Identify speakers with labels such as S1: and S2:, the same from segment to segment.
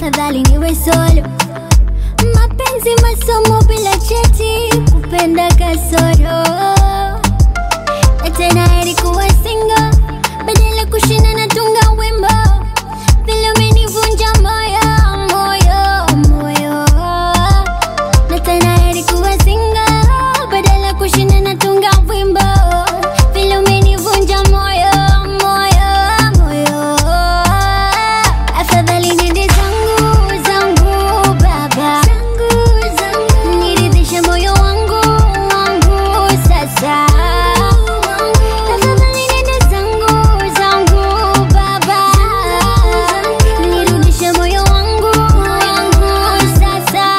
S1: afadhali niwe solo. Mapenzi masomo bila cheti, kupenda kasoro na tena heri kuwa single badala kushinda natunga wimbo vile umenivunja moyo moyo moyo na tena heri kuwa single badala kushinda natunga wimbo vile umenivunja moyo moyo moyo afadhali nende zangu zangu baba niridhishe moyo wangu wangu sasa Tafadhali nenda zangu zangu baba, nirudishe moyo wangu wangu sasa.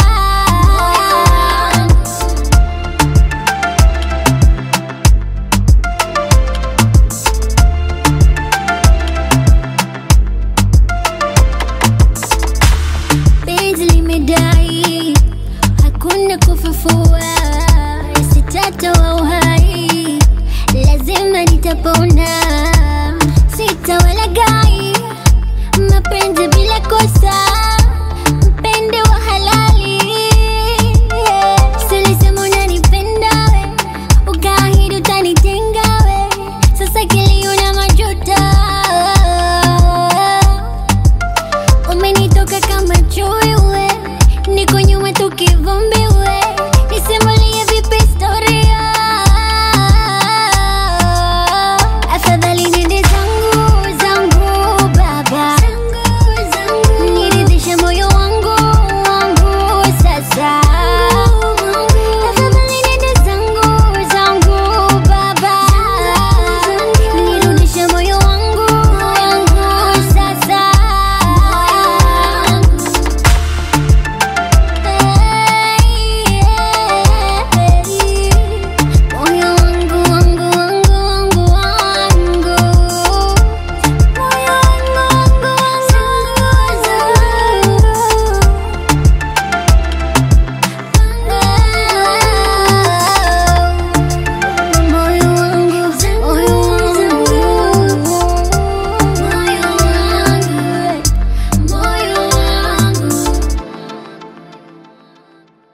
S1: Penzi limedai hakuna kufufua, sitatoa uhai, lazima nitapona, sitawalagai mapenzi bila kosa, mpende wa halali. Silisema unanipenda we, ukaahidi utanitenga we, sasa kilio na majuto umenitoka kama chui we, niko nyuma tukivumbi